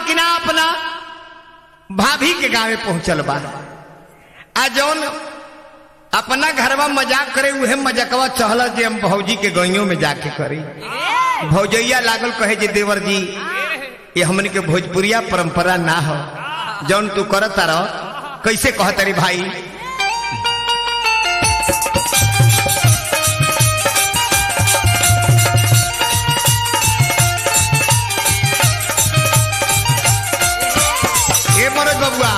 कि ना अपना भाभी के गांवे पहुंचल बा आ जौन अपना घरवा मजाक करे उहे मजाकवा चहल जे हम भौजी के गइयों में जाके करी भौजैया लागल कहे जे देवर जी ये हमन के भोजपुरिया परंपरा ना हो जौन तू करत रह कैसे कहतरी भाई ए मरद बबुआ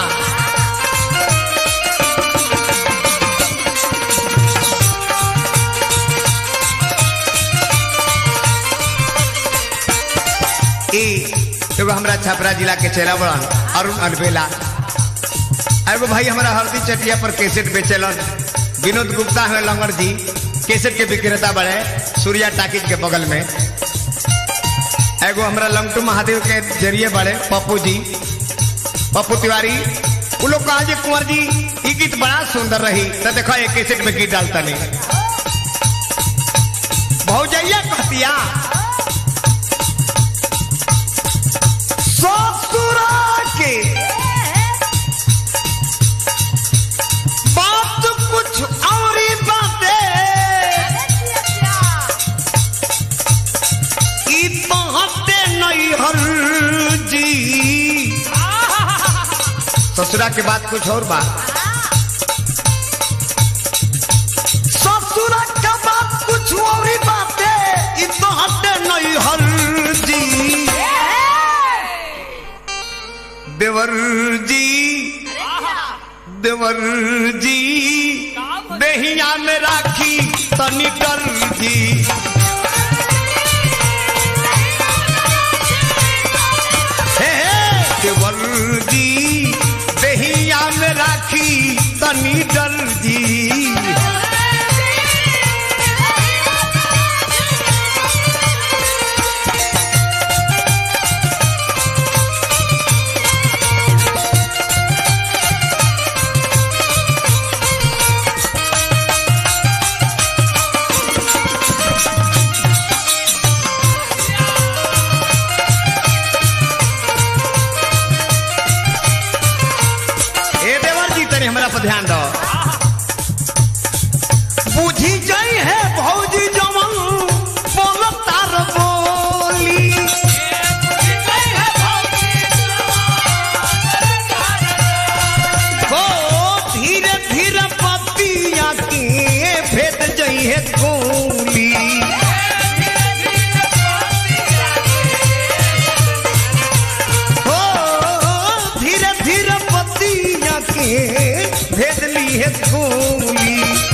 ई एगो हमरा छपरा जिला के चेला बड़न अरुण अनबेला एगो भाई हमारा हल्दी चटिया पर कैसेट बेचेलन विनोद गुप्ता है लंगड़ जी कैसेट के विक्रेता बड़े सूर्या टाकिज के बगल में एगो हमरा लंगटू महादेव के जरिए बड़े पप्पू जी पप्पू तिवारी वो लोग कहा जे कुंवर जी ई गीत बड़ा सुंदर रही तो देखो एक कैसेट में गीत डालता नहीं भौजैया कहतिया ससुरा के बात कुछ और ही बातें ई बहते नहीं हर जी ससुरा के बाद कुछ और बात ससुरा के बाद कुछ और ही बातें ई बहते नहीं हर जी देवर जी देवर जी दहिया में राखी तनी डर जी हे हे, देवर जी दहिया में राखी तनी डर जी ए देवर जी तनी हमरा पर ध्यान दो बुझी जाई है भौजी जमन बोल तार बोली हो धीरे धीरे पतिया के भेद जाई है गोली हो धीरे धीरे पतिया के भेद ली है गोली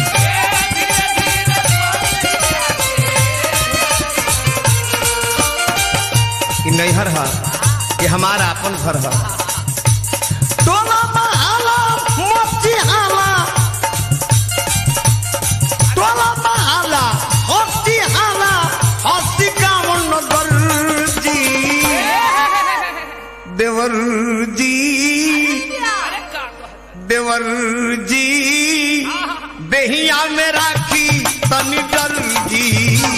कि नैहर है कि हमारा अपन घर है टोला महाला मोची हाला टोला महाला हस्ती हाला हस्ती गाँव नगर जी देवर जी देवर जी देहिया में राखी तनी डर जी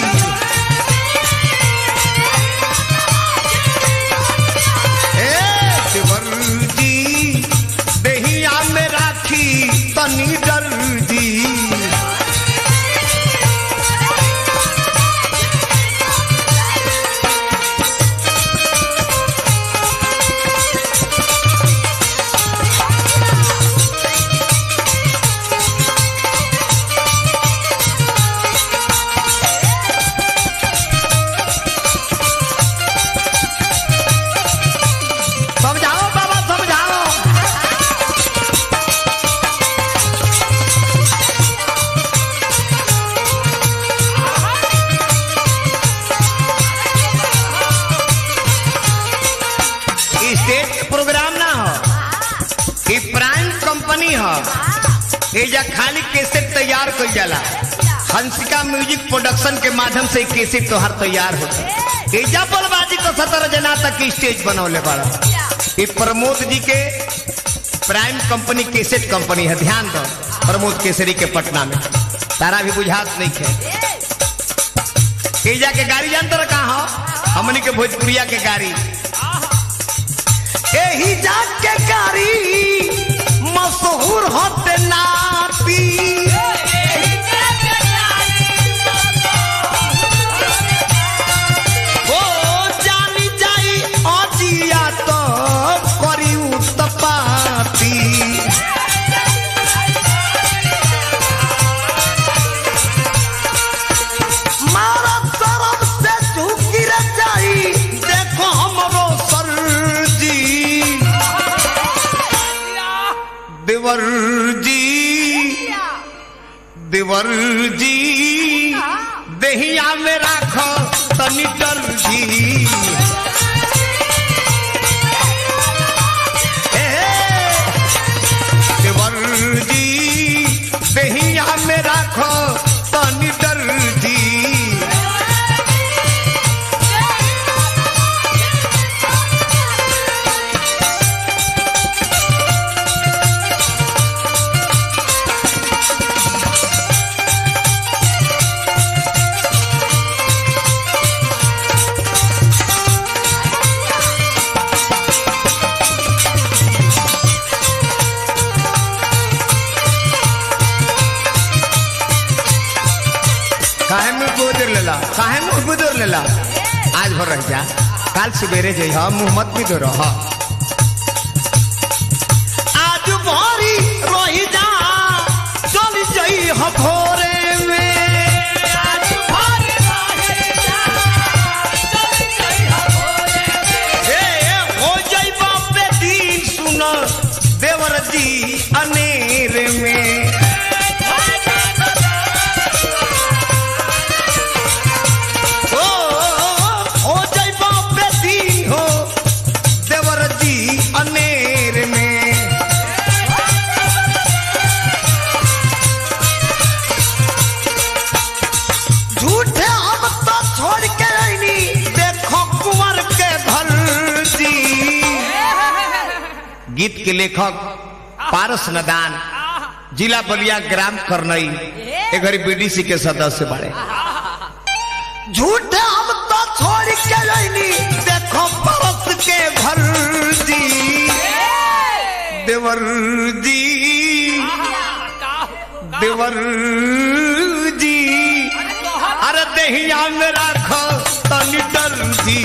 ए देवर जी देहिया में राखी तनी डर जी समझाओ बाबा समझाओ ई स्टेट के प्रोग्राम ना हो ई प्राइम कंपनी हो एजा खाली कैसेट तैयार कर जाला हंसिका म्यूजिक प्रोडक्शन के माध्यम से ई कैसेट तोहार तैयार होता एजा बलबाजी को सतर जना तक की स्टेज बनौले बड़ा ई प्रमोद जी के प्राइम कंपनी कैसेट कंपनी है ध्यान दो प्रमोद केसरी के पटना में तारा भी बुझात नहीं है एजा के गाड़ी जानते रहा कहाँ हो हमनी के भोजपुरिया के गाड़ी जाके गाड़ी मशहूर होते नापी ओ जानी जाई अजिया तो करी उत्पाती मारा तरफ से झुकी रे जाई देखो हमरो सरजी देवर जी देवर जी देहिया में राखो तनी डर जी ए, देवर जी देहिया में राखो तनी डर जी काहे में गोदर लेला काहे में गोदर लेला आज भर रह जा काल सवेरे जई हम मुंह मत भी दो रह आज भरी रही जा चल जई ह भोरे में आज भरी रही जा, चल जई ह भोरे में। ए, हो जई बापे दिन सुन देवर जी अनेर में ओ हो जाई बापे दिन हो देवर जी अनेर में झूठे हम तो छोड़ के आईनी देखो कुंवर के भर जी गीत के लेखक पारस नदान जिला बलिया ग्राम करनई एक घड़ी बीडीसी के सदस्य बड़े झूठे हम तो छोड़ के रही देखो परस के भर जी देवर जी देवर जी अरे दहिया में राखो तनी डर जी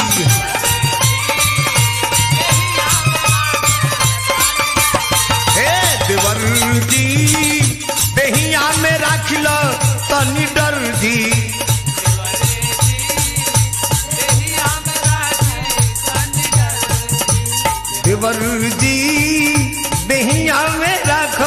हे देवर जी दहिया में राख लो तनी डर जी देवर जी दहिया में रख